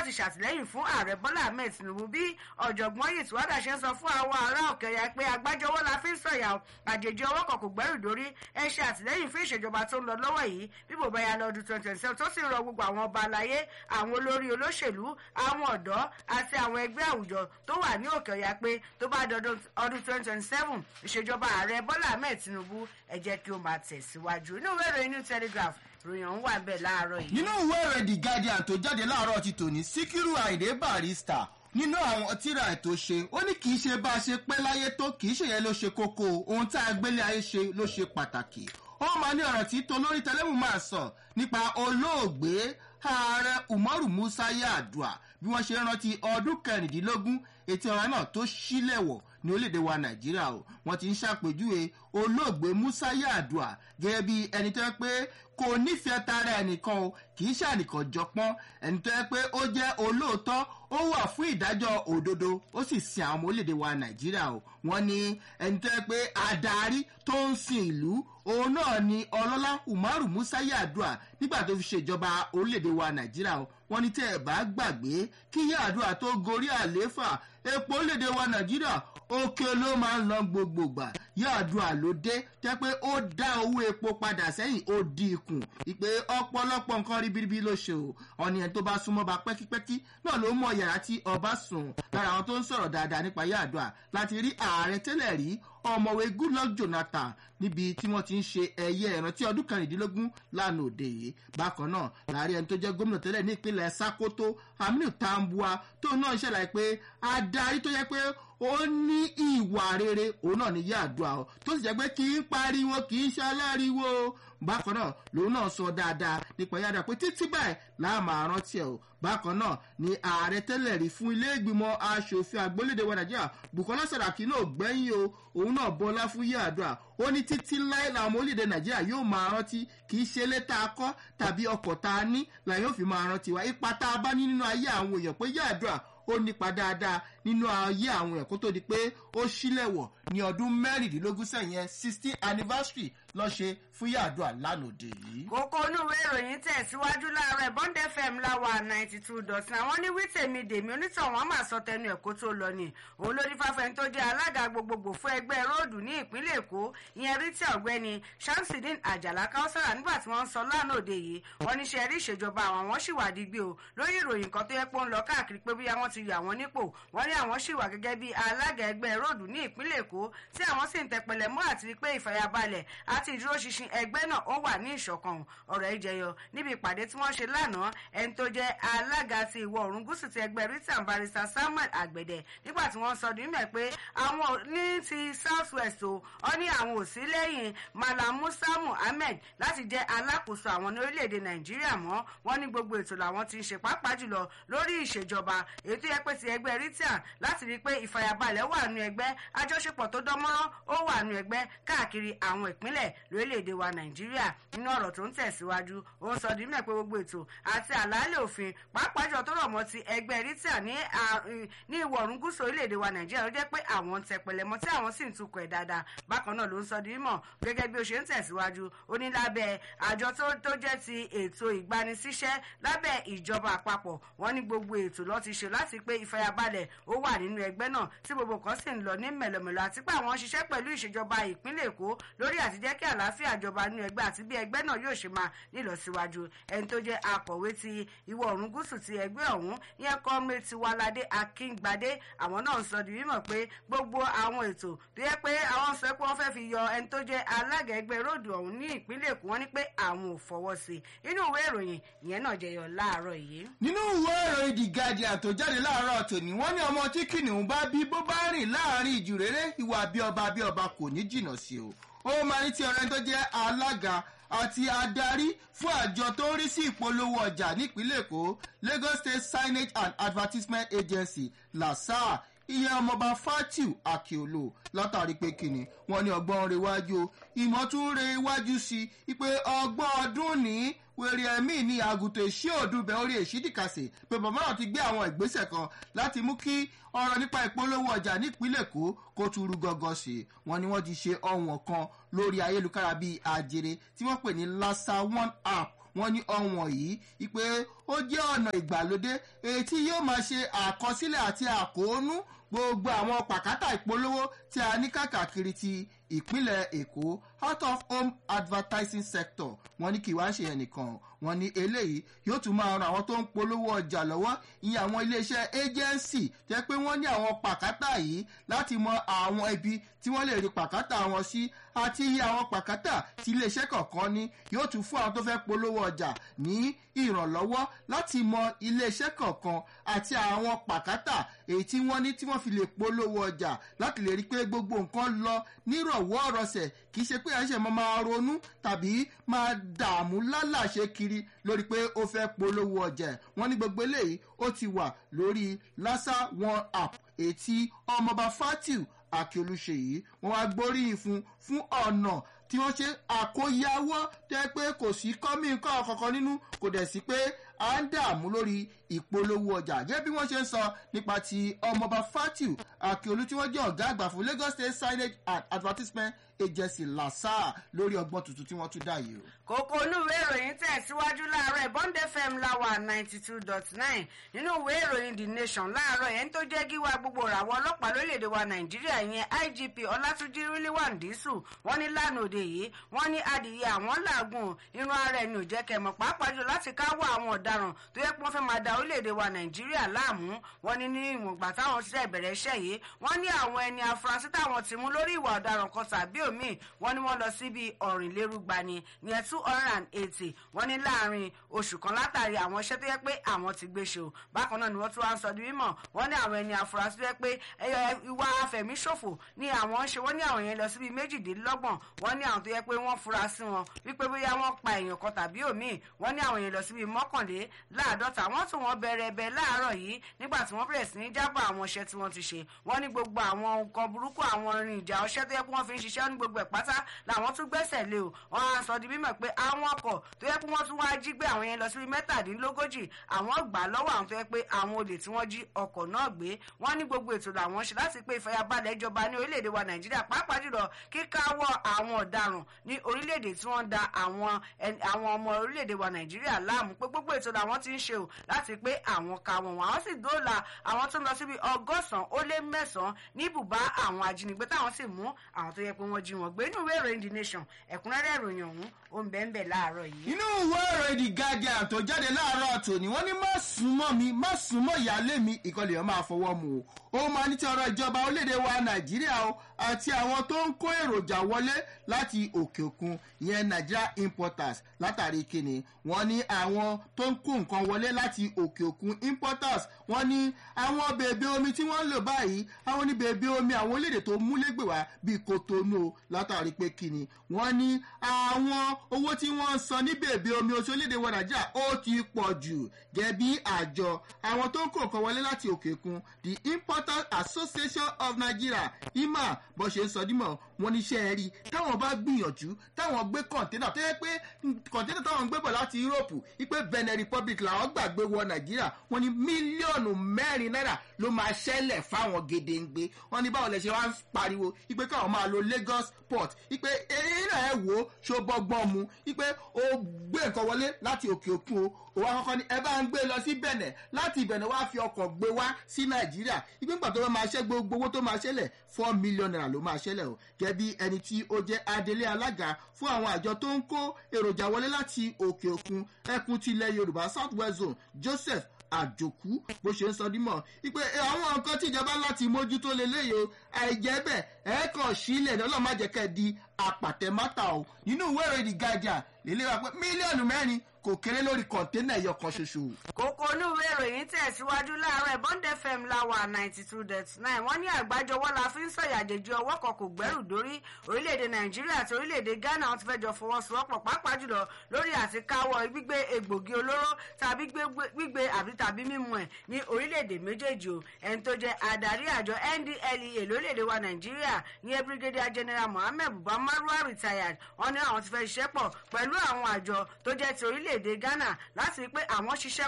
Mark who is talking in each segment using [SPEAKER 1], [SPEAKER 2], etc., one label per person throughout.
[SPEAKER 1] láti ṣàtìlẹ́yìn fún ààrẹ bọ́lá ahmed tinubu bí ọ̀jọ̀gbọ́n yìí tí wàdà ṣe ń sọ fún àwọn ará òkèèyà pé agbájọwọ́ la fi ń sọ̀yà àjèjì ọwọ́ kan kò gbẹ́rù dórí ẹ ṣe àtìlẹ́yìn fún ìṣèjọba tó ń lọ lọ́wọ́ yìí bí bò bá ya lọ́dún twenty twenty seven tó sì rọ gbogbo àwọn ọba àlàyé àwọn olórí olóṣèlú àwọn ọ̀dọ́ àti àwọn ẹgbẹ́ àwùjọ tó wà ní òkè ọ̀yà pé tó bá dọdún ọdún twenty twenty seven ìṣèjọba ààrẹ bọ́lá ahmed tinubu ẹ jẹ́ kí ó máa tẹ̀síwájú inú ìwé ìròyìn new telegraph ròyìn ọ̀hún wà bẹ́ẹ̀ láàárọ̀ yìí.
[SPEAKER 2] nínú ìwé ìròyìn the guardian tó jáde láàárọ̀ ti tòní síkírù àìdè barista nínú àwọn tíra ètò ṣe ó ní kì í ṣe bá a ṣe pẹ́ láyé tó kì í ṣe yẹn ló ṣe kókó ohun tá a gbélé ayé ṣe ló ṣe pàtàkì ó máa ní ọ̀rọ̀ tí tolórí tẹlẹ́mù máa sọ nípa olóògbé ààrẹ umaru musa yaadua bí wọ́n ṣe rántí ọdún kẹrìndínlógún ètò ọ̀rọ̀ náà tó ṣílẹ̀wọ̀ ní orílẹ̀-èdè wa nàìjíríà o wọ́n ti ń ṣàpèjúwe olóògbé musa yaadua gẹ́gẹ́ bí ẹni tó yẹ pé kò nífẹ̀ẹ́ tara ẹnìkan o kì í ṣànìkan jọpọ́n ẹni tó yẹ pé ó jẹ́ olóòótọ́ ó wà fún ìdájọ́ òdodo ó sì sin àwọn ọmọ orílẹ̀-èdè wa nàìjíríà o wọ́n ní ẹni tó yẹ pé adarí tó ń sin ìlú òun náà ni ọlọ́lá umaru musa yaadua nígbà tó fi ṣèjọba orílẹ̀-èdè wa nàìjíríà o wọ́n ní tẹ́ ẹ̀ bá gbàgbé kí yaadua tó gorí àlééfà epo orílẹ̀-èdè wa nàìjíríà òkè ló máa ń lọ gbogbogbà yaadua ló dé tẹ́ pé ó dá owó epo padà sẹ́yìn ó dín ikù ìpè ọ̀pọ̀lọpọ̀ nǹkan ribiribi ló ṣe o ọ̀nì ẹ̀ tó bá súnmọ́ bá pẹ́kípẹ́kí náà ló mọ yàrá tí ọba sùn lára àwọn tó ń sọ̀rọ̀ dáadáa nípa yaadua láti rí ààrẹ tẹ́lẹ̀ rí ọmọwé goodluck jonathan níbi tí wọ́n ti ń ṣe ẹ̀yẹ ìrántí ọdún kẹrìndínlógún lánàá òde yìí bákan náà láàrin ẹni tó jẹ́ gómìnà tẹ́lẹ̀ ní ìpínlẹ̀ sakoto aminu tambua tó náà ṣẹlẹ̀ pé adarí tó yẹ pé ó ní ìwà rere òun náà ní yàdùà ọ tó sì jẹ́ pé kì í pariwo kì í ṣe aláriwo bákan náà lòun náà sọ dáadáa nípa yàdùà pé títí báyìí láà máa rántí ẹ o bákan náà ni ààrẹ tẹ́lẹ̀ rí fún ilé ìgbìmọ̀ asòfin àgbólédè wa nàìjíríà bukola saraki náà gbẹ́yìn o òun náà bọ́lá fún yàdùà ó ní títí láì làwọn ọmọ orílẹ̀-èdè nàìjíríà yóò máa rántí kì í ṣe ilé tá a kọ́ tàbí ọkọ̀ tá a ní làyàn yóò fi máa rántí wa ipa tá a bá ní nínú ayé àwọn èèyàn pé yàdùà ó nípa dáadáa nínú ayé àwọn èèyàn kó tó di pé ó sílẹ̀wọ̀ ní ọdún mẹ́rìndínlógún sẹ́yìn sixteen anniversary lọ́ ṣe fún yàdùà lánàá yìí.
[SPEAKER 1] kókó onúwé ìròyìn tẹ̀síwájú láàárọ̀ bond fm láwa ninety two dot nine wọ́n ní wítèmi dèmi onítàn wọn máa sọ tẹnu ẹ̀ kó tó lọ ni òun ló ní fáfẹ́ni tó jẹ́ alága gbogbogbò fún ẹgbẹ́ róòdù ní ìpínlẹ̀ èkó ìyẹn rítí ọ̀gbẹ́ni shamsidin àjàlá káwọ́sára nígbà tí wọ́n ń sọ lánàá òde yìí wọ́n ní ṣe rí ìṣèjọba àwọn wọn sì wà dígbé o lórí ìròyìn kan tó yẹ pé ó ń lọ káàkiri pé bóyá wọ́n ti yọ àwọn nípò wọ́n ní àwọn sì wà gẹ́gẹ́ bí alága ẹgbẹ́ róòdù ní ìpínlẹ̀ èkó tí àwọn sì ń tẹpẹlẹ mọ́ àti rí pé ìfàyàbalẹ̀ àti ìdúróṣinṣin ẹgbẹ́ náà ó wà ní ìṣọ̀kan ọ̀rọ̀ ìjẹyọ níbi ìpàdé tí wọ́n ṣe lánàá ẹni tó jẹ́ alága ti ìwọ̀ oòrùn gúúsù ti ẹgbẹ́ rita barista samuel àgbẹ̀dẹ nígbà tí wọ́n sọ nímẹ̀ pé àwọn ní ti south west o ọ ní àwọn ò sí lẹ́yìn malam musa muhammed láti jẹ́ alákòóso àwọn ní orílẹ̀-èdè nàìjíríà mọ́ wọ́n ní gbogbo ètò làwọn ti ń ṣe pàápàá jùlọ lórí ìṣèjọba èyí tó yẹ pé ti ẹgbẹ́ rita láti rí i pé ìfàyàbalẹ̀ wà nù ẹgbẹ́ àjọṣepọ̀ tó dánmọ́rán ó wà nù ẹgbẹ́ káàkiri àwọn ìpínlẹ̀ lórílẹ̀‐èdè wa nàìjíríà nínú ọ̀rọ̀ tó ń tẹ̀síwájú ó ń sọ dímẹ̀ pé gbogbo ètò àti àlàálẹ̀ òfin pàápàá jọ tó rọ̀ mọ́ ti ẹgbẹ́ rita ní ìwọ̀ ọ̀run gúúsù orílẹ̀‐èdè wa nàìjíríà ló jẹ́ pé àwọn ń tẹpẹlẹ mọ́ tí àwọn sì ń tukọ̀ ẹ̀ dáadáa bákan náà ló ń sọ dímọ̀ gẹ́gẹ́ bí ó ṣe ń tẹ̀síwájú ó ní lábẹ́ àjọ tó jẹ́ ti ètò ìgbanisíṣẹ́ lábẹ́ ìjọba àpapọ̀ wọ́n ní gbogbo ètò lọ́ ti ṣe láti pé ìfàyàbalẹ̀ ó wà nínú ẹgbẹ́ náà tí gbogbo kan sì ń lọ ní mẹ̀lọ̀mẹ̀lọ̀ àti pé àwọn ṣiṣẹ́ pẹ̀lú ìṣèjọba ìpínlẹ̀ èkó lórí àti jẹ́ kí àlàáfíà jọba nínú ẹgbẹ́ àti bí ẹgbẹ́ náà yóò ṣe máa nílọsíwájú ẹni tó jẹ́ akọ̀wé ti ìwọ̀ oòrùn gúúsù ti ẹgbẹ́ ọ̀hún yẹn kọ́mí tiwalade akíngbadé àwọn náà ń sọ di mímọ̀ pé gbogbo àwọn ètò tó yẹ pé àwọn sọ pé wọ́n fẹ́ fi yọ ẹni tó jẹ́ alága ẹgbẹ́ róòdù ọ̀hún ní ìpínlẹ̀ èkó wọ́n ní pé àwọn ò fọwọ́ sí i inú ìwé ìròyìn ìyẹn náà jẹyọ láàárọ̀ yìí.
[SPEAKER 2] nínú ìwé ìròyìn the guardian tó jáde láàárọ̀ tòní wọ́n ní ọmọ tí kìnìún bá bí bó bá rìn láàrin ìjù rere ìwà bí ọba bí ọba kò ní jìnnà sí o ó máa ní tí ọ̀rẹ́ tó jẹ́ alága àti adarí fún àjọ tó ń rí sí ìpolówó ọjà nípínlẹ̀ èkó lagos state signage and advertisement agency lasa ìyẹn ọmọọba fatiu akiolo látàrí pé kìnnì wọn ní ọgbọ́n rẹ wájú o ìmọ̀ tún rẹ wájú sí i pé ọgbọ́n ọdún ní wèrè ẹ̀mí ní àgùntàn èsì òdùbẹ̀ orí èsì dìkàsẹ̀ pé bàbá náà ti gbé àwọn ìgbésẹ̀ kan láti mú kí ọ̀rọ̀ nípa ìpolówó ọjà nípínlẹ̀ èkó kó tún rú gọ́gọ́ sí i wọn ni wọ́n ti ṣe ọ̀wọ̀n kan lórí ayélujára bíi àjèrè tí wọ́n pè ní lassa one app wọ́n ní ọ̀wọ̀n yìí ipe ó ó jẹ́ ọ̀nà ìgbàlódé èyí tí yóò máa ṣe àkọsílẹ̀ àti àkóónú gbogbo àwọn pàkátà ìpolówó tí a ní káàkiri ti ìpínlẹ̀ èkó out of home advertising sector wọn ní kí wá ń ṣe ẹnìkan wọn ní eléyìí yóò tún máa ran àwọn tó ń polówó ọjà lọ́wọ́ ìyẹn àwọn iléeṣẹ́ agency jẹ́ pé wọ́n ní àwọn pàkátà yìí láti mọ àwọn ibi tí wọ́n lè rí pàkátà wọn sí àti iye àwọn pàkátà tí iléeṣẹ́ kọ̀ọ̀kan ní yóò tún fún àwọn tó fẹ́ polówó ọjà ní ìrànlọ́wọ́ láti mọ iléeṣẹ́ kọ̀ọ̀kan àti àwọn pàkátà èyí tí wọ́n ní tí wọ́n fi lè polówó ọjà láti lè rí pé gbogbo nǹkan lọ nírọ̀wọ́ ọ̀rọ̀sẹ̀ kì í ṣe pé àṣẹ máa máa ronú tàbí máa dààmú lálàṣe kiri lórí pé ó fẹ́ polówó ọjà wọ́n ní gbogbo eléyìí ó ti wà lórí lassa one app èyí tí ọmọọba fatiu akíolú ṣe yìí wọ́n wá gbóríyìn fún fún ọ̀nà tí wọ́n ṣe àkóyawọ́ tẹ́ pé kò sí kọ́mí nǹkan kankan nínú kò dẹ̀ sí pé à ń dààmú lórí ìpolówó ọjà gẹ́gẹ́ bí wọ́n ṣe ń sọ nípa ti ọmọọba fatiu akíolú tí wọ́n jẹ́ ọ̀gá àgbà fún lagos state signage and advertisement agency lasa lórí ọgbọ́n tuntun tí wọ́n tún dá yìí o.
[SPEAKER 1] kókó olúwe ìròyìn tẹ̀síwájú láàárọ̀ bond fm láwà ninety two dot nine nínú ìwé ìròyìn the nation láàárọ̀ yẹn tó jẹ́ gíwá gbogbo ràwọ̀ ọlọ́pàá lórílẹ̀‐èdè wa nàìjíríà yẹn igp ọlátúnjí ríliwàn dísù wọ́n ní lánàá òde yìí wọ́n ní adìyẹ àwọn làágùn irun ara ẹni ò jẹ́ kẹmọ̀ pàápàá jù láti káwọ́ àwọn ọ̀daràn tó yẹ pé wọ́n fẹ́ máa da orílẹ̀‐èdè wa nàìjíríà láàmú wọ́n ní ní ìwọ̀ngbà táwọn ṣiṣẹ́ ìbẹ̀rẹ̀ iṣẹ́ yìí wọ́n ní àwọn ẹni afurasí táwọn ti mú lórí ìwà ọ̀daràn kan tàbí òmíì wọ́n ní wọ́n lọ síbi ọ̀rìnlérúgba ni ìyẹn two hundred and eighty wọ́n ní láàrin oṣù kan látàrí àwọn iṣẹ́ tó yẹ pé àwọn ti gbé ṣe o bákan náà ni wọ́n tún wá ń sọ di mímọ̀ wọ́n ní àwọn ẹni afurasí tó yẹ pé ìwà afẹ̀míṣòfò ni àwọn ń ṣe wọ́n ní àwọn yẹn lọ síbi méjìdínlọ́gbọ̀n wọ́n ní àwọn tó yẹ pé wọ́n fura sí wọn wípé bóyá wọ́n pa èèyàn kan tàbí òmíì wọ́n ní àwọn yẹn lọ síbi mọ́kànléláàádọ́ta wọ́n tún wọn bẹ̀rẹ̀ ẹbẹ̀ láàárọ̀ yìí nígbà tí wọ́n bẹ̀rẹ̀ sí ní jábọ̀ àwọn iṣẹ́ tí wọ́n ti ṣe wọ́n ní gbogbo àwọn nǹkan burúkú àwọn irin ìjà ọṣẹ́ tó yẹ pé wọ́n fi ń ṣiṣẹ́ ní gbogbo ẹ̀ pátá làwọn tún gbẹ́sẹ̀ lé o wọ́n á sọ di mímọ̀ pé àwọn ọkọ̀ tó yẹ pé wọ́n tún wáá jí gbé àwọn yẹn lọ sí mẹ́tàdínlógójì àwọn gbà lọ́wọ́ àwọn tó yẹ pé àwọn olè tí wọ́n jí ọkọ̀ náà gbé wọ́n ní gbogbo ètò làwọn ṣe láti pé ìfàyàbalẹ̀ ìjọba ní orílẹ̀-èdè wa nàìjíríà pàápàá jùlọ kíkáwọ́ àwọn ọ̀daràn ní orílẹ̀-èdè tí wọ́n da àwọn ọmọ orílẹ̀-èdè wa nàìjíríà láàmú pé gbogbo ètò làwọn ti ń ṣe o láti pé àwọn ka wọn wọn àwọn sì dóòlà àwọn tó ń lọ síbi ọgọ́sàn-án ó lé mẹ́sàn-án ní ibùbá àwọn ajínigbé táwọn sì mú àwọn tó yẹ pé wọ́n jí wọn gbé inú ìwé ìròyìn the nation ẹ̀kúnrẹ́rẹ́ ìròyìn ọ̀hún ó ń bẹ́ẹ̀ bẹ́ẹ̀ láàárọ̀ yìí.
[SPEAKER 2] inú ìwé ìròyìn the guardian tó jáde láàárọ̀ tòní wọ́n ní má súnmọ́ mi má súnmọ́ ìyáálé mi ìkọlẹ̀ yẹn máa fọwọ́ mu o ó máa ní ti ọ̀rọ̀ ìjọba orílẹ̀-èdè wa nàìjíríà o àti àwọn tó ń kó èròjà wọlé láti òkè òkun ìyẹn nigeria importers látàrí kíni wọ́n ní àwọn tó ń kó nǹkan wọlé láti òkè òkun importers wọ́n ní àwọn bèbè omi tí wọ́n ń lò báyìí àwọn ní bèbè omi àwọn orílẹ̀-èdè tó múlégbè wá bíi kotonu látàrí pé kíni wọ́n ní àwọn owó tí wọ́n ń san ní bèbè omi oṣù orílẹ̀-èdè wa nàìjíríà ó ti pọ̀ jù gẹ̀bí àjọ àwọn tó ń kó nǹkan wọlé láti òkè òkun the importers association of nigeria ima bó ṣe ń sọ dímọ̀ wọn ní iṣẹ́ rí táwọn bá gbìyànjú táwọn gbé kọ̀ǹténà tó yẹ pé kọ̀ǹténà táwọn ń gbé bọ̀ láti europe wípé benin republic làwọn gbàgbé wọ nàìjíríà wọn ní mílíọ̀nù mẹ́rin náírà ló máa ṣẹlẹ̀ fáwọn gedengbe wọn ní báwọn lè ṣe wá ń pariwo wípé káwọn máa lo lagos port wípé eré náà ẹ wò ó ṣó bọ́gbọ́n mu wípé ó gbé nǹkan wọlé láti òkè òkun o òwò àkọ́kọ́ ni ẹ bá ń gbé lọ sí bẹ̀nẹ̀ láti ìbẹ̀nẹ̀ wá fi ọkọ̀ gbé wá sí nàìjíríà ìgbìmọ̀ tó máa ṣẹ́ gbogbo owó tó máa ṣẹlẹ̀ four million naira ló máa ṣẹlẹ̀ o gẹ́bí ẹni tí ó jẹ́ adelé alága fún àwọn àjọ tó ń kó èròjà wọlé láti òkè òkun ẹkùn tilẹ̀ yorùbá south west zone joseph àjòkú bó ṣe ń sọ dímọ̀ wípé àwọn nǹkan tí ìjọba láti mójútó leléyìí o àìjẹ́ bẹ́ẹ̀ ẹ̀ kàn sílẹ̀ ní ọlọ́run má jẹ́ kẹ́ di apàtẹ́mátà o nínú ìwé ìròyìn the guardian lélẹ́ wa pé mílíọ̀nù mẹ́rin kò kéré lórí kọ̀ńténà ẹ̀yọ kan ṣoṣo.
[SPEAKER 1] kókó onúwé ìròyìn tẹ̀síwájú láàárọ̀ bond fm láwà ninety two dot nine wọ́n ní àgbájọwọ́ la fi ń sọ̀yàjèjì ọwọ́ kan kò gbẹ́rù dórí orílẹ̀-èdè nàìjíríà àti orílẹ̀-èdè ghana wọ́n ti fẹ́ jọ fọwọ́sowọ́pọ̀ pàápàá jùlọ lórí àti káwọ́ gbígbé egbògi olóró tàbí gbígbé àbí tàbí mímu ẹ̀ ní orílẹ̀-èdè méjèèjì o ẹni tó jẹ́ adarí àjọ ndlea lórílẹ̀-èdè wa nàìjíríà ní brigadier general mohammed buba marwa retired wọ́n ní àwọn ti fẹ́ ṣiṣẹ́ pọ̀ pẹ̀lú àwọn àjọ tó jẹ́ ti orílẹ̀-èdè ghana láti rí pé àwọn ṣiṣẹ́ papọ̀ lórí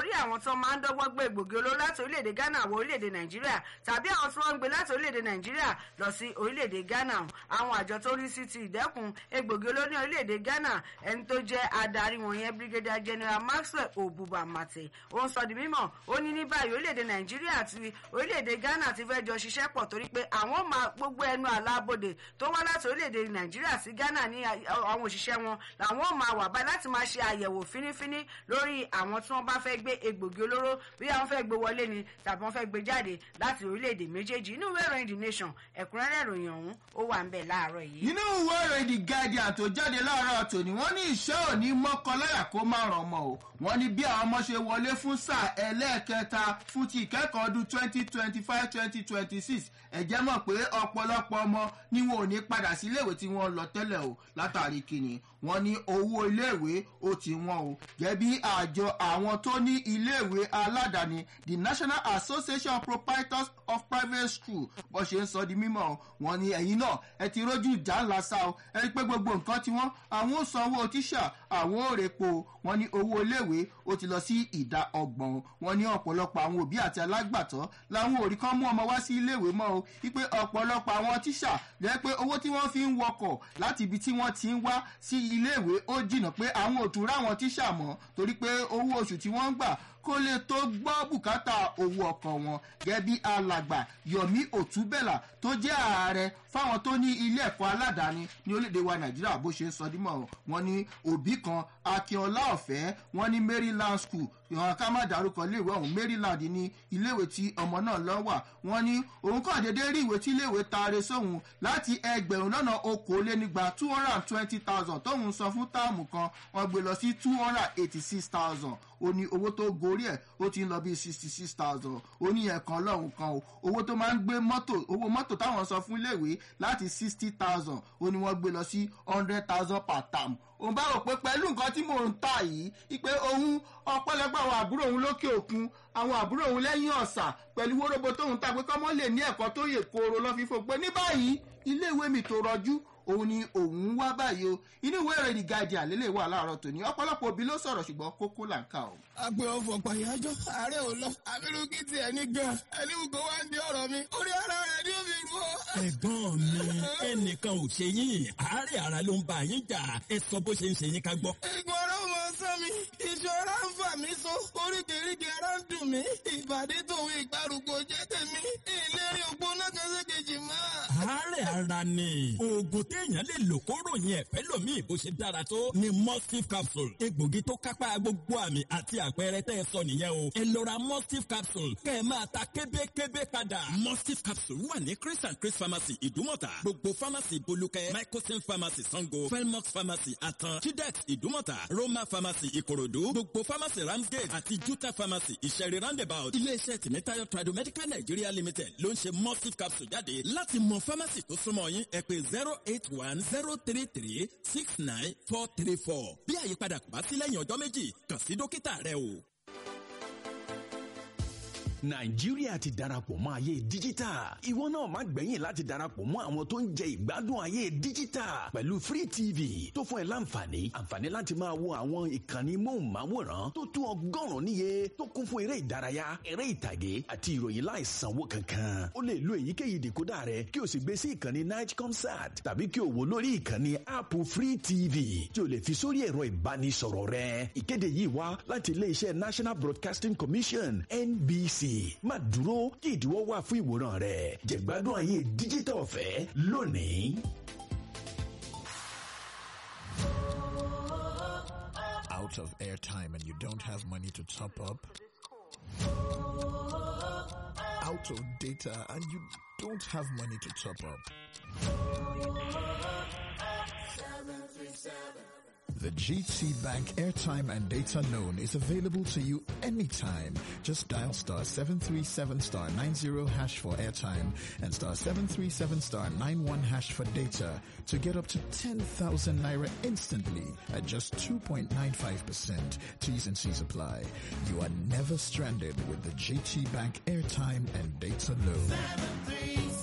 [SPEAKER 1] lórí àwọn tó máa ń dọ́gbọ́n gbé egbògi olóró láti orílẹ̀-èdè ghana wọ orílẹ̀-èdè nàìjíríà tàbí àwọn tí wọ́n ń gbé láti orílẹ̀-èdè nàìjíríà lọ sí orílẹ̀-èdè ghana àwọn àjọ tó rí sí ti ìdẹ́kun egbògi olóró ní orílẹ̀-èdè ghana ẹni tó jẹ́ adarí wọn yẹn brigadier general maxwell obuba mate ó ń sọ di mímọ̀ ó ní ní báyìí orílẹ̀-èdè nàìjíríà àti orílẹ̀-èdè ghana ti fẹ́ jọ ṣiṣẹ́ pọ̀ torí pé àwọn máa gbogbo ẹnu àlábòde tó wá láti orílẹ̀-èdè nàìjíríà sí ghana ní àwọn òṣìṣẹ́ wọn làwọn máa wà báyìí láti máa ṣe àyẹ̀wò fínífíní lórí àwọn tí wọ́n bá fẹ́ gbé egbògi olóró bí àwọn fẹ́ gbé wọlé ni tàbí wọ́n fẹ́ gbé jáde láti orílẹ̀-èdè méjèèjì inú ìwé ìròyìn the nation ẹ̀kúnrẹ́rẹ́ ìròyìn ọ̀hún ó wà ń bẹ̀ láàárọ̀ yìí.
[SPEAKER 2] nínú ìwé ìròyìn the guardian tó jáde láàárọ̀ tòní wọ́n ní ìṣẹ́ òní mọ́kànláyà kó má ràn ọmọ o wọ́n ní bí àwọn ọmọ ṣe wọlé fún sáà ẹlẹ́ẹ̀kẹta fún ti ìkẹ́kọ̀ọ́ ọdún twenty twenty five twenty twenty six ẹ̀jẹ̀ mọ̀ pé ọ̀pọ̀lọpọ̀ ọmọ ni wọn ò ní padà sí iléèwé tí wọ́n lọ tẹ́lẹ̀ o látàrí kíni wọ́n ní owó iléèwé ó ti wọ́n o gẹ́bí àjọ àwọn tó ní iléèwé aládàáni the national association of proprietors of private school bó ṣe ń sọ di mímọ́ wọn ní ẹ̀yìn náà ẹ ti rójú ìjà ńlá sá o ẹ rí pé gbogbo nǹkan tí wọ́n àwọn ò sanwó tíṣà àwọn ò rèpo wọn ní owó iléèwé ó ti lọ sí ìdá ọgbọ̀n wọn ní ọ̀pọ̀lọpọ̀ àwọn òbí àti alágbàtọ́ làwọn ò rí kán mú ọmọ wá sí iléèwé mọ́ o wípé ọ̀pọ̀lọpọ̀ àwọn tíṣà lẹ́ pé owó tí wọ́n fi ń wọkọ̀ láti ibi tí wọ́n ti ń wá sí iléèwé ó jìnnà pé àwọn ò tún ráwọn tíṣà mọ́ torí pé owó oṣù tí wọ́n ń gbà kó lè tó gbọ́ bùkátà owó ọkọ̀ wọn gẹ́bí alàgbà yomi òtúbẹ̀là tó jẹ́ ààrẹ fáwọn tó ní ilé ẹ̀kọ́ aládàáni ní orílẹ̀-èdè wa nàìjíríà bó ṣe ń sọ dímọ̀ wọn ní òbí kan akínọlá ọ̀fẹ́ wọn ní maryland school ìhàn ká má dárúkọ iléèwé ọ̀hún maryland ní iléèwé tí ọmọ náà lọ wà wọn ní òun kàn déédéé rí ìwé tí iléèwé taare sóhun láti ẹgbẹ̀rún lọ́nà okòólénígba two hundred and twenty thousand tóun san fún táàmù kan wọn gbé lọ sí two hundred and eighty six thousand ó ní owó tó gorí ẹ̀ ó ti ń lọ bíi sixty six thousand ó ní ẹ̀kan lọ́hùn kan o owó tó máa ń gbé mọ́tò owó mọ́tò táwọn san fún iléèwé láti sixty thousand ó ní wọ́n gbé lọ sí hundred thousand per term òun bá rò pé pẹ̀lú nǹkan tí mò ń tà yìí ipe òun ọpẹ́lọpẹ́ àwọn àbúrò òun lókè òkun àwọn àbúrò òun lẹ́yìn ọ̀sà pẹ̀lú wóróbo tóun ta pé kọ́mọ́ lè ní ẹ̀kọ́ tó yè kooro lọ́ fífò pé ní báyìí iléèwé mi tó rọjú òun ni òun wá báyìí o inú ìwé ìròyìn the guardian lélẹ̀ wà láàárọ̀ tòní ọ̀pọ̀lọpọ̀ òbí ló sọ̀rọ̀ ṣùgbọ́n kókó là ń kà o.
[SPEAKER 3] agbe ọfọ pàyájọ ààrẹ ò lọ abirùkí tiẹ̀ ní gan ẹni wùkọ wá ń di ọ̀rọ̀ mi orí ara rẹ̀ ni ó fi rú ọ.
[SPEAKER 4] ẹ̀gbọ́n mi ẹnìkan ò ṣe yín àárẹ̀ ara ló ń bá yín jà ẹ sọ bó ṣe ń ṣe yín ká gbọ́.
[SPEAKER 3] ìgbọ̀n ọ̀rọ̀ mọ sán mi ìṣọ́ra ń fà mí so oríkèéríkèé ara ń dùn mí ìbàdí tòun ìgbàrúgbó jẹ́ tèmi ìlérí ògbóná kan sékejì mọ́.
[SPEAKER 4] àárẹ̀ ara ni oògùn téèyàn lè lò kó ròyìn ẹ̀fẹ́ lòmíì bó ṣe dára tó ni mustif capsule egbògi tó kápá gbogbo àmì àti àpẹẹrẹ tẹ́ ẹ sọ nìyẹn o ẹ lọ ra mustif capsule kẹ́ ẹ máa ta kébékébé padà. mustif capsule wà ní chris and chris pharmacy ìdúmọ̀tà gbogbo pharmacy bolúkẹ́ microsim pharmacy sango felmox pharmacy atan chidex ìdúmọ̀tà roma pharmacy ìkòròdú gbogbo pharmacy ramsgate àti juta pharmacy ìṣẹ̀rí roundabout iléeṣẹ́ tìmítayọ tradomedical nigeria limited ló ń ṣe mustif capsule jáde láti mọ pharmacy tó súnmọ́ yín ẹ pé zero eight one zero three three six nine four three four bí àyípadà kò bá sí lẹ́yìn ọjọ́ méjì kàn sí dókítà rẹ o
[SPEAKER 5] nàìjíríà ti darapọ̀ mọ́ ayé díjítà ìwọ náà má gbẹ̀yìn láti darapọ̀ mọ́ àwọn tó ń jẹ ìgbádùn ayé díjítà pẹ̀lú free tv tó fún ẹ láǹfààní àǹfààní láti máa wo àwọn ìkànnì móhùnmáwòrán tó tó ọgọ́rùn-ún níye tó kún fún eré ìdárayá eré ìtàgé àti ìròyìn láìsanwó kankan o lè lo èyíkéyìí dìkódà rẹ kí o sì gbé sí ìkànnì night concert tàbí kí o wò lórí ìkànnì app free tv tí o lè fi sórí ẹ̀rọ ìbánisọ̀rọ̀ rẹ ìkéde yìí wá láti iléeṣẹ́ national broadcasting commission nbc má dúró kí ìdíwọ́ wà fún ìwòran rẹ̀ jẹ̀gbádùn ayé díjítà ọ̀fẹ́ lónìí.
[SPEAKER 6] Out of airtime and you don't have money to top up? Out of data and you don't have money to top up? The GT Bank airtime and data loan is available to you anytime. Just dial star 737 star 90 hash for airtime and star 737 star 91 hash for data to get up to 10,000 naira instantly at just 2.95%. T's and C's apply. You are never stranded with the GT Bank airtime and data loan.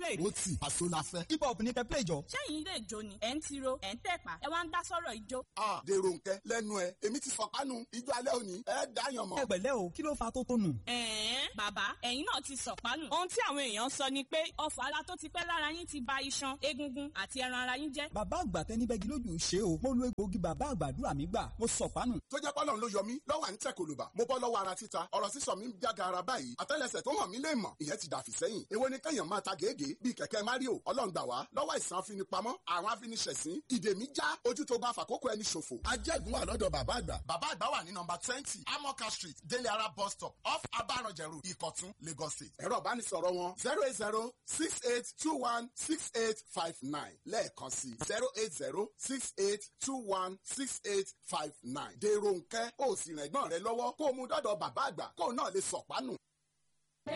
[SPEAKER 7] play.
[SPEAKER 8] ó tì àṣọ la fẹ́. hip hop ní kẹ́ play jọ.
[SPEAKER 7] sẹ́yìn ilé ìjó ni ẹ̀ ń tiro ẹ̀ ń tẹ̀pá ẹ wá ń dá sọ́rọ̀ ìjó.
[SPEAKER 8] a dèrò nkẹ lẹ́nu ẹ èmi ti fọpánu ijó alẹ́ òní ẹ dáyàn mọ́.
[SPEAKER 9] ẹ pẹ̀lẹ́ o kí ló fa tó tó nù.
[SPEAKER 7] ẹ̀ẹ́n bàbá ẹ̀yin náà ti sọ̀pánù. ohun tí àwọn èèyàn sọ ni pé ọfọ̀ ara tó ti pẹ́ lára yín ti ba iṣan egungun àti ẹran ara yín jẹ́.
[SPEAKER 9] bàbá àgbà tẹni bẹ́gi lójú ṣe o mo lo egbòogi bàbá àgbàdúrà mi gbà mo sọ̀pánù.
[SPEAKER 8] tó jẹ́ pọ́lọ́n ló yọ mí lọ́wọ́ à ń tẹ̀ kòlùbà mo bọ́ lọ́wọ́ ara títa ọ̀rọ̀ sísọ mi ń jága ara báyìí àtẹ́lẹsẹ̀ tó hàn mí lè mọ̀ ìyẹn ti dàfí sẹ́yìn èwo ni kẹ́yàn máa ta gègé bíi kẹ̀kẹ́ mario ọlọ́run gbà wá lọ́wọ́ ìsàn afinipamọ́ àwọn afiniṣẹ̀sín ìdè mi já ojú tó bá fàkókò ẹni ṣòfò. ajẹ́gun wà lọ́dọ̀ bàbá àgbà. bàbá àgbà wà ní nọmba twenty amoka street délé ara bus stop off abaranjẹrù ìkọ̀tún lagos state. ẹ̀rọ ìbánisọ̀rọ̀ wọn zero eight zero six eight two one six eight five nine lẹ́ẹ̀kan sí zero eight zero six eight two one six eight five nine. dèrò nkẹ́ ó sì rẹ̀gbọ́n rẹ lọ́wọ́ kó o mú dọ́dọ̀ bàbá àgbà kó o náà lè sọ̀pánù.